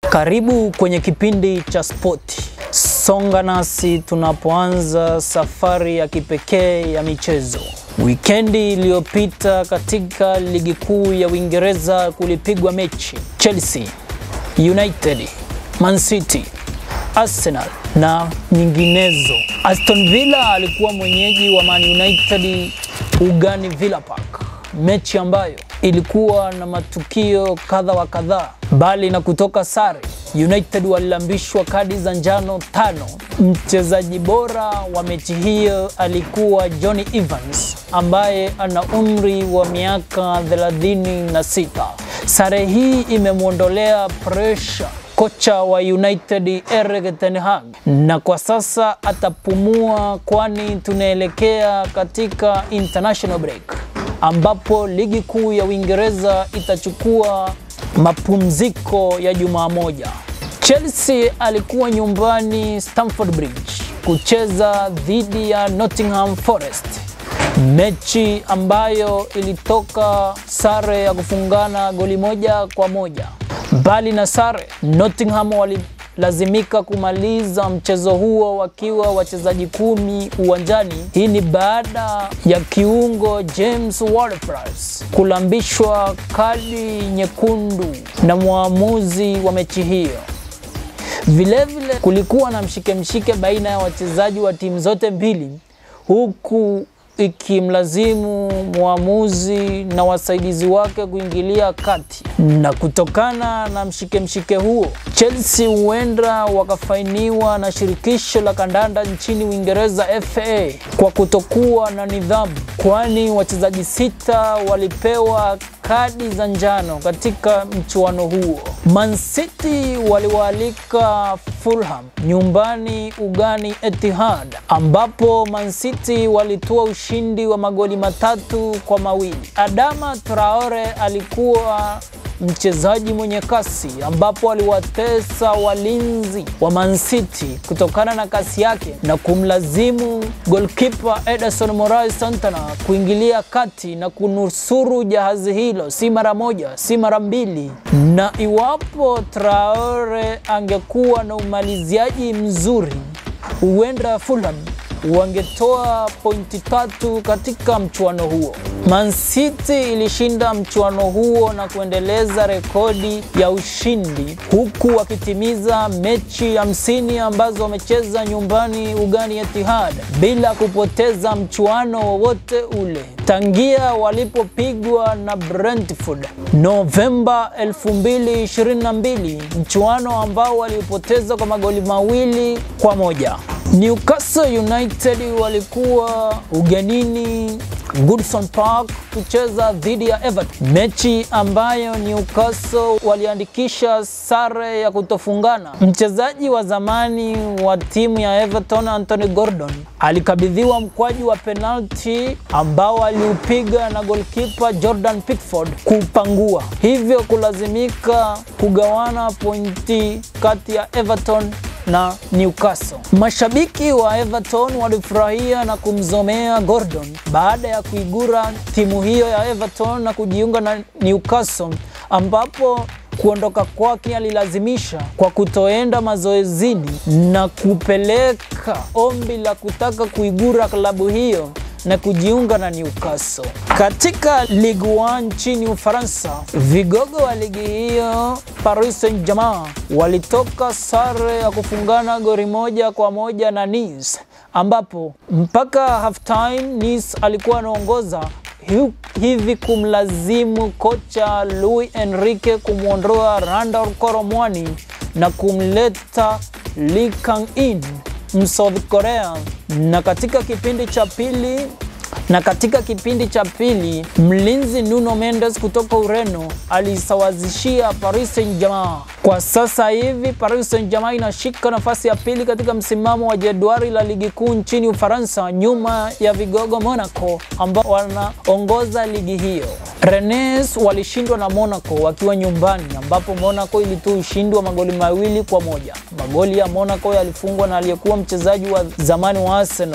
Karibu kwenye kipindi cha spoti. Songa nasi tunapoanza safari ya kipekee ya michezo. Wikendi iliyopita katika ligi kuu ya Uingereza kulipigwa mechi Chelsea, United, Man City, Arsenal na nyinginezo. Aston Villa alikuwa mwenyeji wa Man United ugani Villa Park, mechi ambayo ilikuwa na matukio kadha wa kadhaa. Bali na kutoka sare, United walilambishwa kadi za njano tano. Mchezaji bora wa mechi hiyo alikuwa Johnny Evans ambaye ana umri wa miaka 36. Sare hii imemwondolea presha kocha wa United Erik ten Hag, na kwa sasa atapumua, kwani tunaelekea katika international break ambapo ligi kuu ya Uingereza itachukua mapumziko ya jumaa moja. Chelsea alikuwa nyumbani Stamford Bridge kucheza dhidi ya Nottingham Forest, mechi ambayo ilitoka sare ya kufungana goli moja kwa moja. Mbali na sare, Nottingham walilazimika kumaliza mchezo huo wakiwa wachezaji kumi uwanjani. Hii ni baada ya kiungo James Ward-Prowse kulambishwa kadi nyekundu na mwamuzi wa mechi hiyo. Vilevile vile, kulikuwa na mshike mshike baina ya wachezaji wa timu zote mbili huku ikimlazimu mwamuzi na wasaidizi wake kuingilia kati. Na kutokana na mshike mshike huo, Chelsea huenda wakafainiwa na shirikisho la kandanda nchini Uingereza FA kwa kutokuwa na nidhamu, kwani wachezaji sita walipewa kadi za njano katika mchuano huo. Man City waliwaalika Fulham nyumbani ugani Etihad, ambapo Man City walitoa ushindi wa magoli matatu kwa mawili. Adama Traore alikuwa mchezaji mwenye kasi ambapo aliwatesa walinzi wa Man City kutokana na kasi yake na kumlazimu goalkeeper Ederson Moraes Santana kuingilia kati na kunusuru jahazi hilo, si mara moja, si mara mbili. Na iwapo Traore angekuwa na umaliziaji mzuri, huenda Fulham wangetoa pointi tatu katika mchuano huo. Man City ilishinda mchuano huo na kuendeleza rekodi ya ushindi huku wakitimiza mechi hamsini ambazo wamecheza nyumbani ugani Etihad bila kupoteza mchuano wowote ule tangia walipopigwa na Brentford Novemba 2022, mchuano ambao waliopoteza kwa magoli mawili kwa moja. Newcastle United walikuwa ugenini Goodison Park kucheza dhidi ya Everton, mechi ambayo Newcastle waliandikisha sare ya kutofungana. Mchezaji wa zamani wa timu ya Everton Anthony Gordon alikabidhiwa mkwaju wa penalti ambao aliupiga na goalkeeper Jordan Pickford kupangua, hivyo kulazimika kugawana pointi kati ya Everton na Newcastle. Mashabiki wa Everton walifurahia na kumzomea Gordon baada ya kuigura timu hiyo ya Everton na kujiunga na Newcastle ambapo kuondoka kwake alilazimisha kwa kutoenda mazoezini na kupeleka ombi la kutaka kuigura klabu hiyo na kujiunga na Newcastle. Katika Ligue 1 nchini Ufaransa, vigogo wa ligi hiyo Paris Saint-Germain walitoka sare ya kufungana goli moja kwa moja na Nice, ambapo mpaka half time Nice alikuwa anaongoza hivi kumlazimu kocha Luis Enrique kumwondoa Randal Koromwani na kumleta Lee Kang-in Msouth Korea na katika kipindi cha pili na katika kipindi cha pili mlinzi Nuno Mendes kutoka Ureno alisawazishia Paris Saint-Germain. Kwa sasa hivi Paris Saint-Germain inashika nafasi ya pili katika msimamo wa jedwali la ligi kuu nchini Ufaransa, nyuma ya vigogo Monaco ambao wanaongoza ligi hiyo. Rennes walishindwa na Monaco wakiwa nyumbani, ambapo Monaco ilitoa ushindi wa magoli mawili kwa moja. Magoli ya Monaco yalifungwa na aliyekuwa mchezaji wa zamani wa Arsenal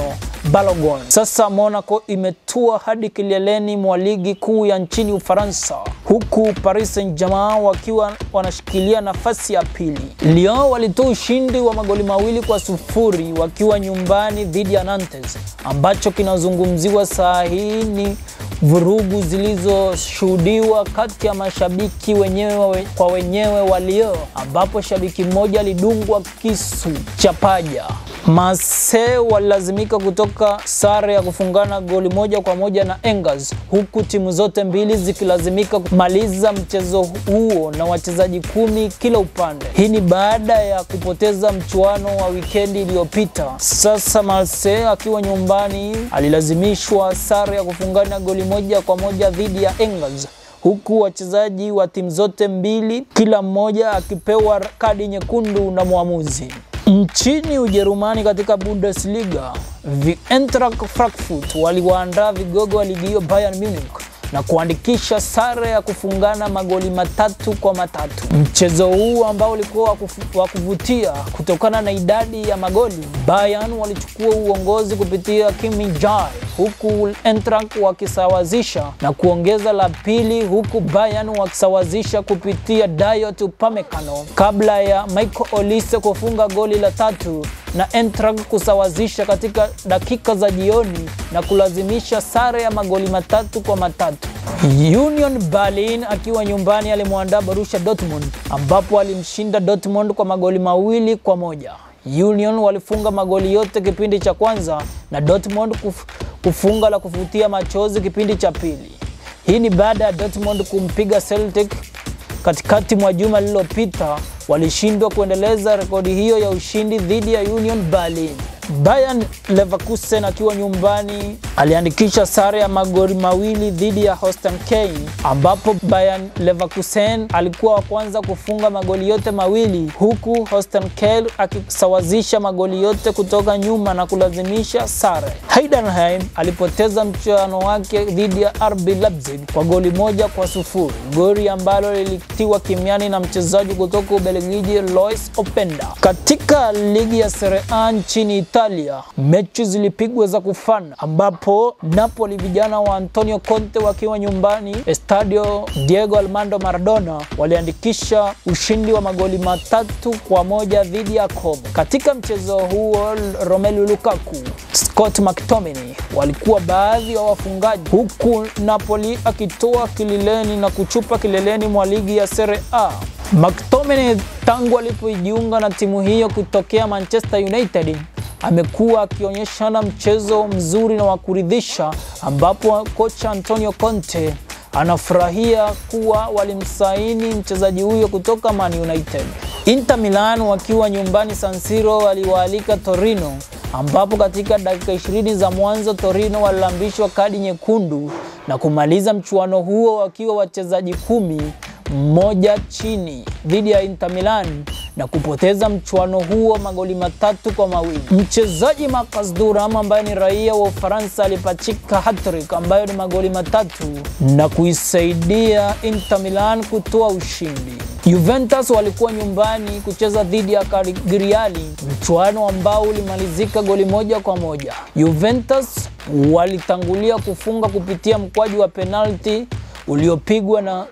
Balogun. Sasa Monaco imetua hadi kileleni mwa ligi kuu ya nchini Ufaransa, huku Paris Saint-Germain wakiwa wanashikilia nafasi ya pili. Lyon walitoa ushindi wa magoli mawili kwa sufuri wakiwa nyumbani dhidi ya Nantes. Ambacho kinazungumziwa saa hii ni vurugu zilizoshuhudiwa kati ya mashabiki wenyewe kwa wenyewe wa Lyon, ambapo shabiki mmoja alidungwa kisu cha paja. Marseille walilazimika kutoka sare ya kufungana goli moja kwa moja na Angers, huku timu zote mbili zikilazimika kumaliza mchezo huo na wachezaji kumi kila upande. Hii ni baada ya kupoteza mchuano wa wikendi iliyopita. Sasa Marseille akiwa nyumbani alilazimishwa sare ya kufungana goli moja kwa moja dhidi ya Angers huku wachezaji wa timu zote mbili kila mmoja akipewa kadi nyekundu na mwamuzi. Nchini Ujerumani katika Bundesliga, Eintracht Frankfurt waliwaandaa vigogo wa ligi hiyo Bayern Munich na kuandikisha sare ya kufungana magoli matatu kwa matatu. Mchezo huu ambao ulikuwa wa kuvutia kutokana na idadi ya magoli, Bayern walichukua uongozi kupitia Kim Min-jae, huku Eintracht wakisawazisha na kuongeza la pili, huku Bayern wakisawazisha kupitia Dayot Upamecano kabla ya Michael Olise kufunga goli la tatu na Eintracht kusawazisha katika dakika za jioni na kulazimisha sare ya magoli matatu kwa matatu. Union Berlin akiwa nyumbani alimwandaa Borussia Dortmund ambapo alimshinda Dortmund kwa magoli mawili kwa moja. Union walifunga magoli yote kipindi cha kwanza na Dortmund kuf, kufunga la kuvutia machozi kipindi cha pili. Hii ni baada ya Dortmund kumpiga Celtic katikati mwa juma lililopita. Walishindwa kuendeleza rekodi hiyo ya ushindi dhidi ya Union Berlin. Bayern Leverkusen akiwa nyumbani aliandikisha sare ya magoli mawili dhidi ya Holstein Kiel, ambapo Bayern Leverkusen alikuwa wa kwanza kufunga magoli yote mawili huku Holstein Kiel akisawazisha magoli yote kutoka nyuma na kulazimisha sare. Heidenheim alipoteza mchuano wake dhidi ya RB Leipzig kwa goli moja kwa sufuri, goli ambalo lilitiwa kimiani na mchezaji kutoka Ubelgiji Lois Openda. Katika ligi ya Serie A nchini Italia, mechi zilipigwa za kufana, ambapo Napoli vijana wa Antonio Conte wakiwa nyumbani Estadio Diego Armando Maradona waliandikisha ushindi wa magoli matatu kwa moja dhidi ya Como. Katika mchezo huo, Romelu Lukaku, Scott McTominay walikuwa baadhi ya wa wafungaji, huku Napoli akitoa kileleni na kuchupa kileleni mwa ligi ya Serie A. McTominay tangu alipojiunga na timu hiyo kutokea Manchester United amekuwa akionyeshana mchezo mzuri na wa kuridhisha, ambapo kocha Antonio Conte anafurahia kuwa walimsaini mchezaji huyo kutoka Man United. Inter Milan wakiwa nyumbani San Siro waliwaalika Torino, ambapo katika dakika 20 za mwanzo Torino walilambishwa kadi nyekundu na kumaliza mchuano huo wakiwa wachezaji kumi mmoja chini dhidi ya Inter Milan na kupoteza mchuano huo magoli matatu kwa mawili. Mchezaji Marcus Thuram ambaye ni raia wa Ufaransa alipachika hat-trick ambayo ni magoli matatu na kuisaidia Inter Milan kutoa ushindi. Juventus walikuwa nyumbani kucheza dhidi ya Cagliari, mchuano ambao ulimalizika goli moja kwa moja. Juventus walitangulia kufunga kupitia mkwaju wa penalti uliopigwa na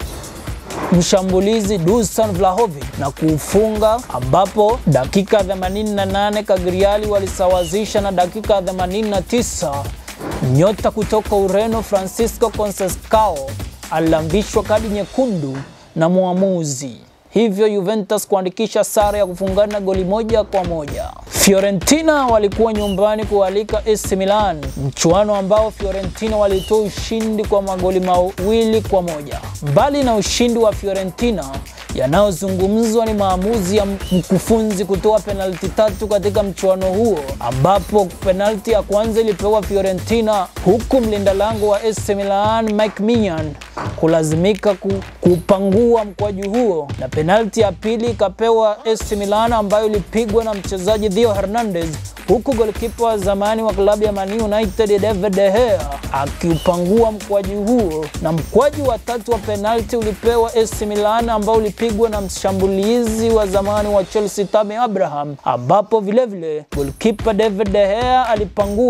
mshambulizi Dusan Vlahovic na kuufunga, ambapo dakika 88 Cagliari walisawazisha na dakika 89 nyota kutoka Ureno Francisco Conceição alilambishwa kadi nyekundu na mwamuzi, hivyo Juventus kuandikisha sare ya kufungana goli moja kwa moja. Fiorentina walikuwa nyumbani kualika AC Milan, mchuano ambao Fiorentina walitoa ushindi kwa magoli mawili kwa moja. Mbali na ushindi wa Fiorentina, yanayozungumzwa ni maamuzi ya mkufunzi kutoa penalti tatu katika mchuano huo, ambapo penalti ya kwanza ilipewa Fiorentina, huku mlinda lango wa AC Milan Mike Maignan kulazimika kupangua mkwaju huo, na penalti ya pili ikapewa AC Milan ambayo ilipigwa na mchezaji Theo Hernandez, huku golikipa wa zamani wa klabu ya Man United David De Gea akiupangua mkwaju huo, na mkwaju wa tatu wa penalti ulipewa AC Milan ambao ulipigwa na mshambulizi wa zamani wa Chelsea Tammy Abraham, ambapo vilevile golikipa David De Gea alipangua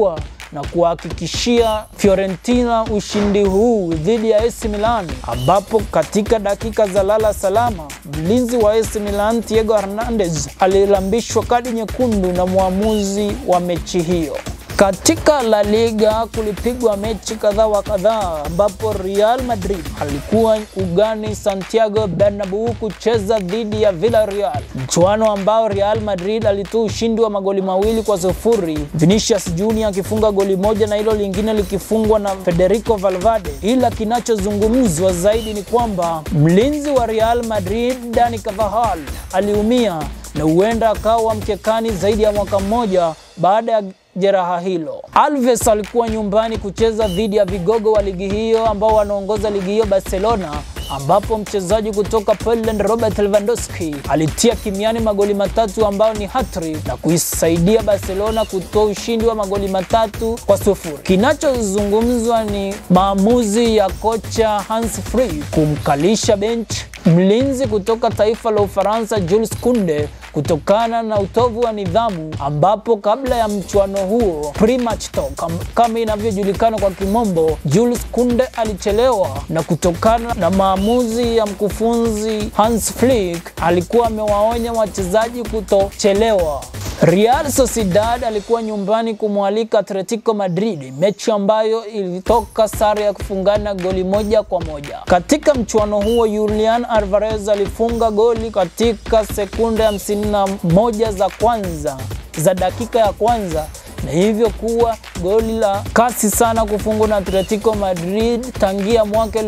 na kuhakikishia Fiorentina ushindi huu dhidi ya AC Milan, ambapo katika dakika za lala salama mlinzi wa AC Milan Diego Hernandez alilambishwa kadi nyekundu na mwamuzi wa mechi hiyo. Katika La Liga kulipigwa mechi kadhaa wa kadhaa ambapo Real Madrid alikuwa ugani Santiago Bernabeu kucheza dhidi ya Villarreal, mchuano ambao Real Madrid alitoa ushindi wa magoli mawili kwa sufuri, Vinicius Junior akifunga goli moja na hilo lingine likifungwa na Federico Valverde. Ila kinachozungumzwa zaidi ni kwamba mlinzi wa Real Madrid Dani Carvajal aliumia na huenda akawa mkekani zaidi ya mwaka mmoja baada ya jeraha hilo. Alves alikuwa nyumbani kucheza dhidi ya vigogo wa ligi hiyo ambao wanaongoza ligi hiyo Barcelona, ambapo mchezaji kutoka Poland Robert Lewandowski alitia kimiani magoli matatu ambayo ni hattrick na kuisaidia Barcelona kutoa ushindi wa magoli matatu kwa sufuri. Kinachozungumzwa ni maamuzi ya kocha Hans Flick kumkalisha bench mlinzi kutoka taifa la Ufaransa Jules Kounde kutokana na utovu wa nidhamu, ambapo kabla ya mchuano huo pre-match talk kama inavyojulikana kwa kimombo, Jules Kounde alichelewa, na kutokana na maamuzi ya mkufunzi Hans Flick alikuwa amewaonya wachezaji kutochelewa. Real Sociedad alikuwa nyumbani kumwalika Atletico Madrid, mechi ambayo ilitoka sare ya kufungana goli moja kwa moja. Katika mchuano huo, Julian Alvarez alifunga goli katika sekunde hamsini na moja za kwanza za dakika ya kwanza na hivyo kuwa goli la kasi sana kufungwa na Atletico Madrid tangia mwaka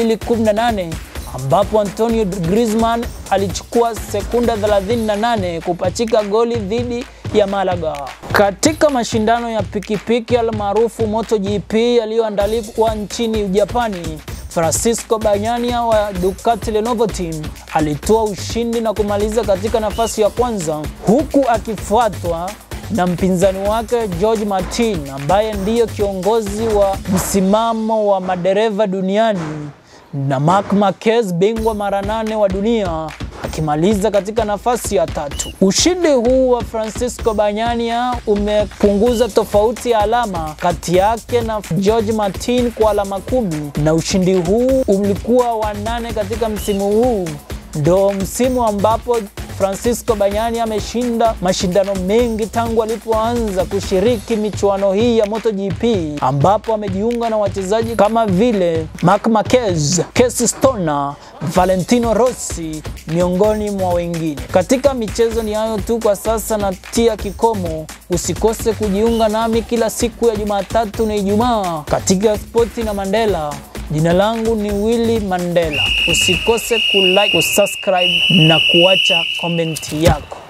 2018 ambapo Antonio Griezmann alichukua sekunda 38 kupachika goli dhidi ya Malaga. Katika mashindano ya pikipiki almaarufu MotoGP yaliyoandaliwa nchini Japani, Francisco Bagnaia wa Ducati Lenovo Team alitoa ushindi na kumaliza katika nafasi ya kwanza huku akifuatwa na mpinzani wake George Martin ambaye ndiyo kiongozi wa msimamo wa madereva duniani na Marc Marquez bingwa mara nane wa dunia akimaliza katika nafasi ya tatu. Ushindi huu wa Francisco Bagnaia umepunguza tofauti ya alama kati yake na George Martin kwa alama kumi, na ushindi huu ulikuwa wa nane katika msimu huu, ndo msimu ambapo Francisco Bagnaia ameshinda mashindano mengi tangu alipoanza kushiriki michuano hii ya MotoGP ambapo amejiunga na wachezaji kama vile Marc Marquez, Casey Stoner, Valentino Rossi miongoni mwa wengine. Katika michezo ni hayo tu kwa sasa, na tia kikomo. Usikose kujiunga nami kila siku ya Jumatatu na Ijumaa katika Spoti na Mandela. Jina langu ni Willy Mandela. Usikose kulike, kusubscribe na kuacha komenti yako.